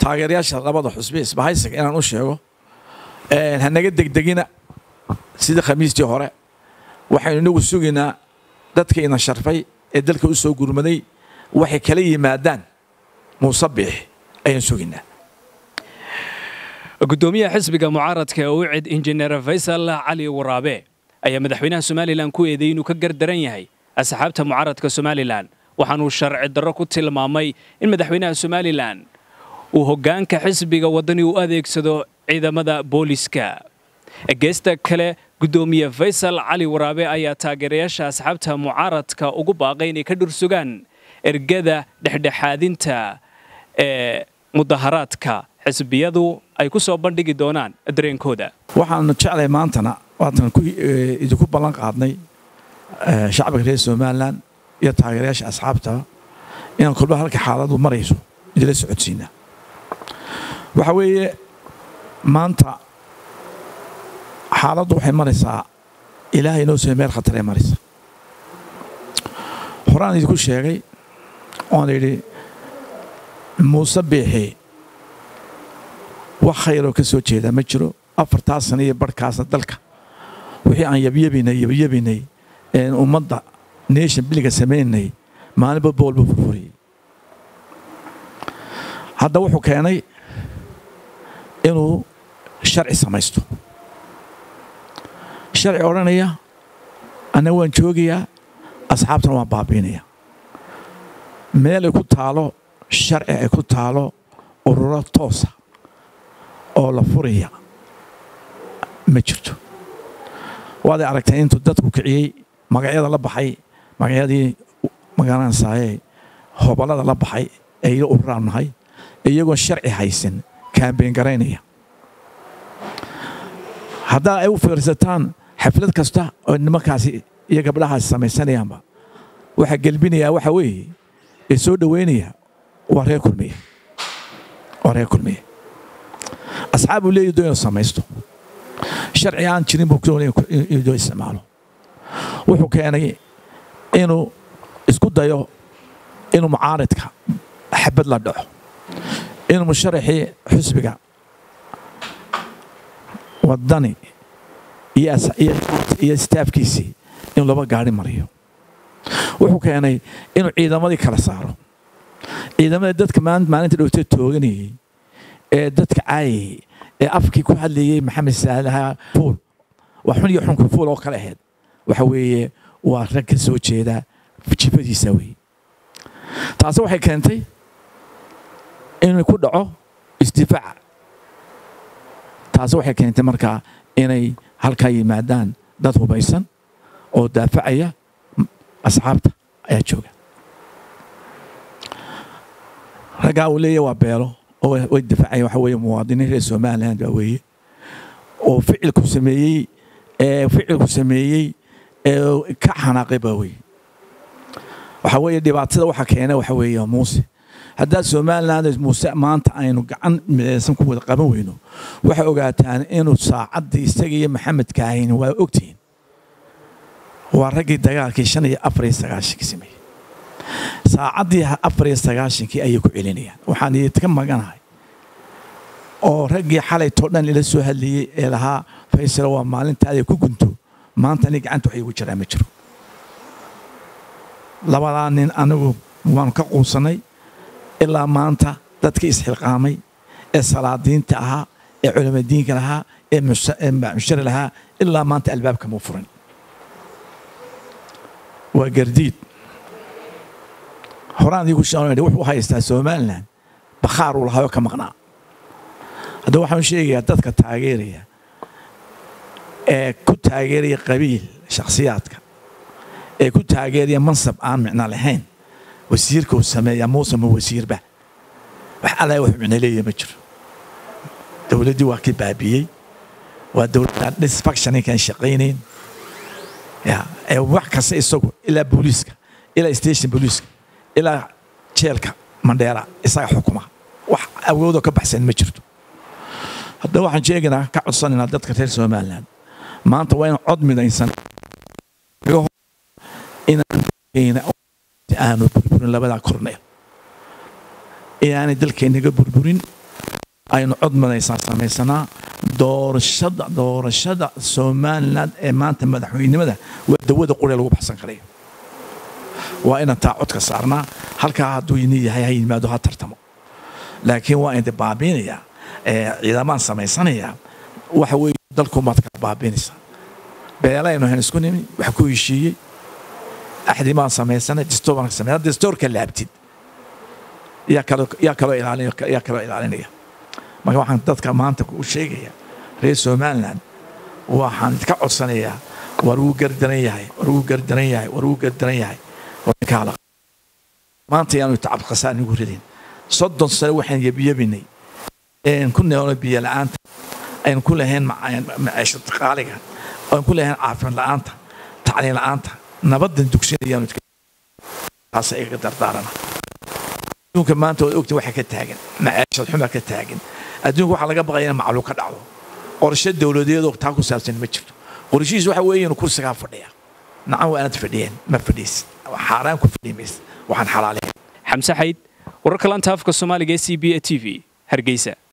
taageerayaasha labada xusbi isbahaysiga inaan u sheego hanaga degdegina sidii khamiistii hore waxaynu inagu sugaynaa dadka ina sharfay ee dalka u soo gurmaday waxay kala yimaadaan muuse biix ayaan sugaynaa gudoomiyaha xisbiga mucaaradka ee ucid injineer faysal cali waraabe ayaa madaxweynaha somalilan ku eedeeyey inuu ka gardaran yahay asxaabta mucaaradka somalilan waxaanuu sharci darro ku tilmaamay in madaxweynaha somalilan uu hoggaanka xisbiga waddani u adeegsado ciidamada booliska geesta kale gudoomiye faysal cali waraabe ayaa taageerayaasha asxaabta mucaaradka ugu baaqay inay ka dhursugaan ergada dhexdhexaadinta ee mudaharaadka xisbiyadu ay ku soo bandhigi doonaan dareenkooda waxaanu jeclay maantana waatan idinku ballan qaadnay shacbiga reer somalilan iyo taageerayaasha asxaabta inaan kolba halka xaaladu marayso idila socodsiinaa waxa weeye maanta xaaladdu waxay maraysaa ilaahay inoo soo meel khataree maraysa horaan idinku sheegay oon idhi muuse biixi wax khayroo ka soo jeedaa ma jiro afartaa sana iyo barhkaasna dalka wixii aan yabyabinay yabyabinay een ummadda nation biliga samaynay maalinba boolba furfuriyey hadda wuxuu keenay inuu sharci samaysto sharci odhanaya annaga waan joogayaa asxaabtana waan baabiinaya meel ay ku taalo sharci ay ku taalo ururo toosa oo la furaya ma jirto waaday aragtay intuu dadku kiciyey magacyada la baxay magacyadii magaranaysaayee hobalada la baxay ee ila ururaan nahay iyagoon sharci haysan kaambeen garaynaya haddaa ay u fiirsataan xaflad kasta oo nimankaasi iyo gabdhahaasi samaysanayaanba waxaa gelbinayaa waxa weeye ee soo dhoweynaya waa reer kulmiye waa reer kulmiye asxaab uu leeyahy doo inuu samaysto sharci aan jirin buu doonaya inuu doo isticmaalo wuxuu keenay inuu isku dayo inuu mucaaridka xabad la dhaco inuu musharaxii xusbiga waddani iyo staafkiisii inuu laba gaari mariyo wuxuu keenay inuu ciidamadii kala saaro ciidamada dadka maalinta dhowtee tooganayey ee dadka caayayey ee afkii ku hadlayey maxamed saalaha fuul waa xun iyo xunka fuul oo kale ahayd waxa weeye waa rag ka soo jeeda jifadiisa weeye taasi waxay keentay inuu ku dhaco isdifaaca taasi waxay keentay markaa inay halkaa yimaadaan dad hubaysan oo daafacaya asxaabta ayaa jooga raggaa uu leeyahy waa beelo oo way difaacaya waxa weeye muwaadiniin reer somaliland baa weeye oo ficilku sameeyey ee ficilku sameeyey ee ka xanaaqay baa weeye waxa weeye dhibaatada waxa keena waxa weeye muuse haddaa somaliland muuse maanta aynu gacan midaysan ku wada qaban weyno waxay ogaataan inuu saacaddii isaga iyo maxamed kaahin waa ogtihiin waa raggii dagaalkii shan iyo afar iyo sagaashankii sameeyey saacaddii afar iyo sagaashankii ayay ku celinayaan waxaan idinka maganahay oo raggii xalaytoo dhan ila soo hadlayey ee lahaa faysalo waa maalintaada ku gunto maanta aniga gacanta wax igu jiraa ma jiro labadaa nin anigu waanu ka quusanay ilaa maanta dadkii isxilqaamay ee salaadiinta ahaa ee culamadiinka lahaa ee mushari lahaa ilaa maanta albaabka muu furan waa gardiid horaan idigu sheegay wuxuu haystaa somaliland bakhaar uu lahaayoo ka maqnaa haddaba waxaan sheegayaa dadka taageeraya ee ku taageeraya qabiil shakhsiyaadka ee ku taageeraya mansab aan micno lahayn wasiirka uu sameeyaa muuse ma wasiirba wax alla wax micno leeyahay ma jiro dowladdii waa kii baabiyey waa dowladda disfactioninkaan shaqaynayn ya ee wax kasta isagu ilaa booliiska ilaa station booliiska ilaa jeelka mandheera isaga xukuma wax awoodoo ka baxsan ma jirto haddaba waxaan sheegaynaa ka codsanaynaa dadka reer somaliland maanta waa in cod midaysan inaanu burburin labadaa korneel inaanay dalkeennaga burburin aynu cod madaysaan samaysanaa doorashada doorashada somalilan ee maanta madaxweynenimada waa dawada qure lagu baxsan karayo waa inaan taa codka saarnaa halkaa hadduu ini yahay ha yimaado ha tartamo laakiin waa inde baabiinayaa ciidamaan samaysanayaa waxa weeye dalkumaad kala baabiinaysaa beelaynu hayn isku nimi wax ku heshiiyey axdi baan samaysanay distoor baan samey distoorka laabtid yaa kaloo yaa kaloo ilaalin yaa kaloo ilaalinaya marka waxaan dadka maanta u sheegaya reer somaliland waxaan ka codsanayaa war wuu gardaran yahay war wuu gardaran yahay war wuu gardaran yahay kaala maanta yaanu tacab khasaan igu ridin soddon sano waxaan yebiyebinay ku neelno biyo la'aanta aynu ku lahayn maciisho qaaliga aynu ku lahayn caafimaad la'aanta tacliin la'aanta nabadan dugsinayaanu taasa igaga dardaarana adduunka maanta waad ogtiin waxa ka taagan maciishad xuma ka taagan adduunka waxaa laga baqaya in macluul ka dhacdo qorshe dowladeedoo taa ku saabsan ma jirto qorshihiis waxa weeye inuu kursigaa fadhiya nacan waa inaad fadhiyeen ma fadhiis xaaraan ku fadhi maysa waxaan xalaalayn xamse xayd wararka lanta afka soomaaliga ee c b a t v hargeysa